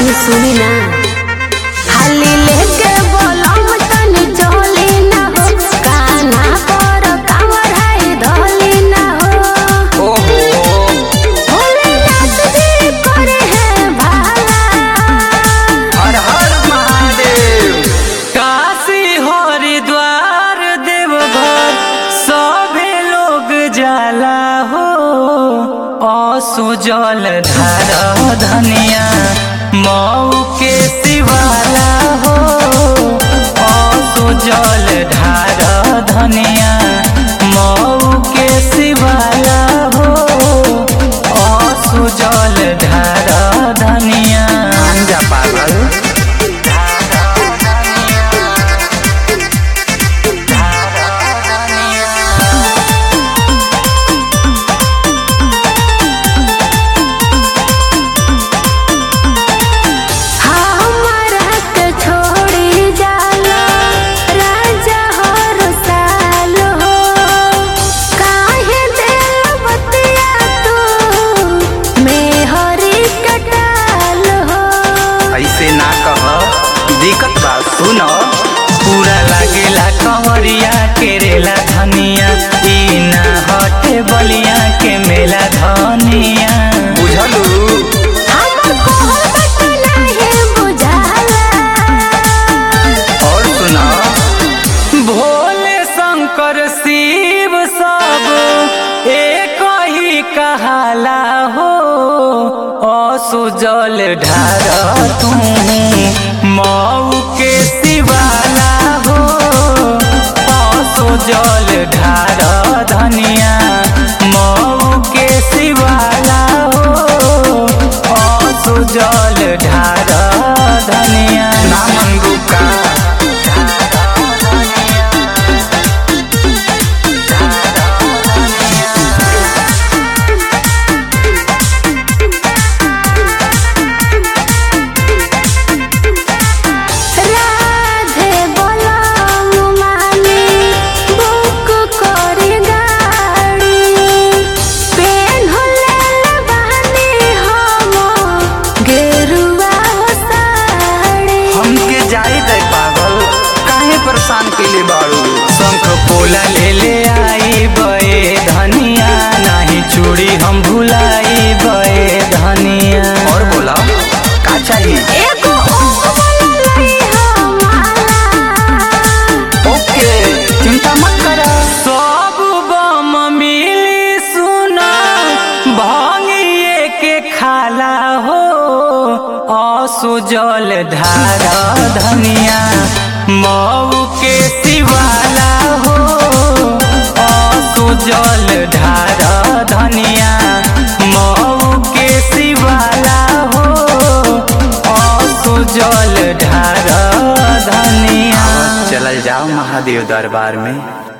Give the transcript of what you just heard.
तनी सुनी ना हाली लेके बोलम तनी चली ना हो काना पर कांवर है धली ना हो ओहो भोलेनाथ जी करे है भाला हर हर महादेव काशी हरिद्वार देवघर सभे लोग जाला हो असुजल धार धनिया मऊ के शिवाला हो असुजल धार धनिया मऊ के शिवाला हो असुजल धार धनिया अंजा पागल हमरा के छोड़ी जाला राजा हर साल हो काहे दिल बतिया तू मेहरी कटाल हो ऐसे ना कह दिक्कत बा सुन पूरा लागेला कंवरिया केरेला धनिया ई ना हटे बलिया के मेला धनिया बुझलू हमर कोहर बट नाही बुझाला और सुना भोले शंकर शिव सब एक ही कहाला हो असुजल ढार तू मऊ के शिवाला हो असुजल ढार धनिया मऊ के शिवाला हो असुजल ढार धनिया ना मनगू का राधे बोलम माने बुक करी गाड़ी पेन होले बहाने हम गेरुआ हो साड़ी हमके जाई दे पागल काहे परेशान कैले बाड़ू शंख पोला ले ले आई बे धनिया नहीं चूड़ी हम भुलाई बे धनिया और बोला का चाहिए एगो ओमला लई हमारा ओके चिंता मत कर सब बम मिली सुना भंगिए के खाला हो असुजल धारा धनिया मऊ के शिवाला हो असुजल धारा धनिया मऊ के शिवाला हो असुजल धारा धनिया चल जाओ महादेव दरबार में